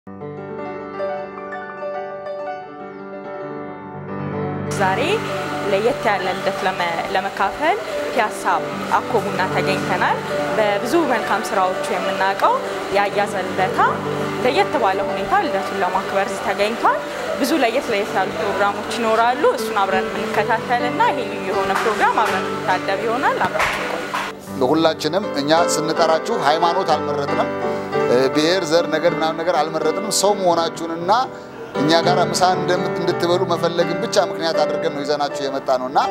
ዛሬ ለየት ያለ ልደት ለመካፈል ፒያሳ አኮ ቡና ተገኝተናል። በብዙ መልካም ስራዎቹ የምናውቀው የአያዘ ልደታ ለየት ባለ ሁኔታ ልደቱን ለማክበር እዚህ ተገኝቷል። ብዙ ለየት ለየት ያሉ ፕሮግራሞች ይኖራሉ። እሱን አብረን የምንከታተልና ይሄ ልዩ የሆነ ፕሮግራም አብረን የምንታደብ ይሆናል። አብራችን ቆዩ። ሁላችንም እኛ ስንጠራችሁ ሃይማኖት አልመረጥንም፣ ብሔር፣ ዘር፣ ነገር ምናምን ነገር አልመረጥንም። ሰው መሆናችሁንና እኛ ጋር ምሳ እንድትበሉ መፈለግን ብቻ ምክንያት አድርገን ነው ይዘናችሁ የመጣ ነው እና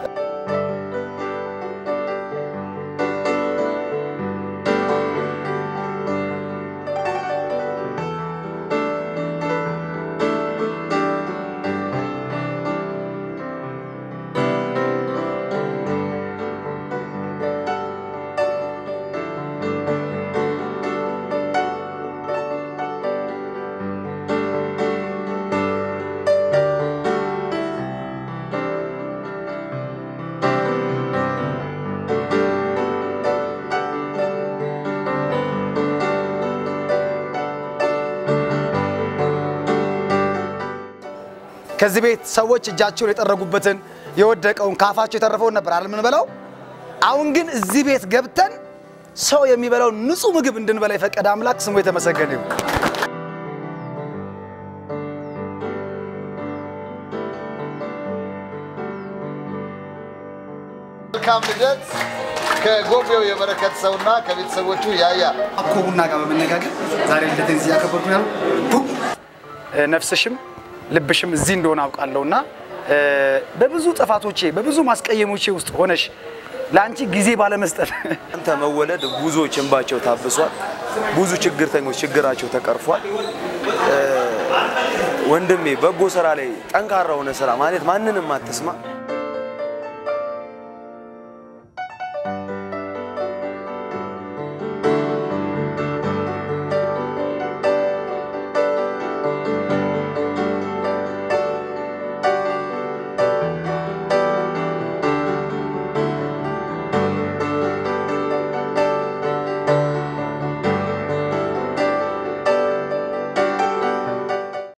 ከዚህ ቤት ሰዎች እጃቸውን የጠረጉበትን የወደቀውን ካፋቸው የተረፈውን ነበር አይደል የምንበላው። አሁን ግን እዚህ ቤት ገብተን ሰው የሚበላው ንጹህ ምግብ እንድንበላ የፈቀደ አምላክ ስሙ የተመሰገነ ይሁን። መልካም ልደት ከጎቤው የበረከት ሰውና ከቤተሰቦቹ ያያ አኮ ቡና ጋር በመነጋገር ዛሬ ልደቴን እዚህ ያከበርኩ ነው። ነፍስሽም ልብሽም እዚህ እንደሆነ አውቃለሁና በብዙ ጥፋቶቼ በብዙ ማስቀየሞቼ ውስጥ ሆነሽ ለአንቺ ጊዜ ባለመስጠት አንተ መወለድ ብዙዎች እንባቸው ታብሷል። ብዙ ችግርተኞች ችግራቸው ተቀርፏል። ወንድሜ በጎ ስራ ላይ ጠንካራ ሆነ ስራ ማለት ማንንም አትስማ።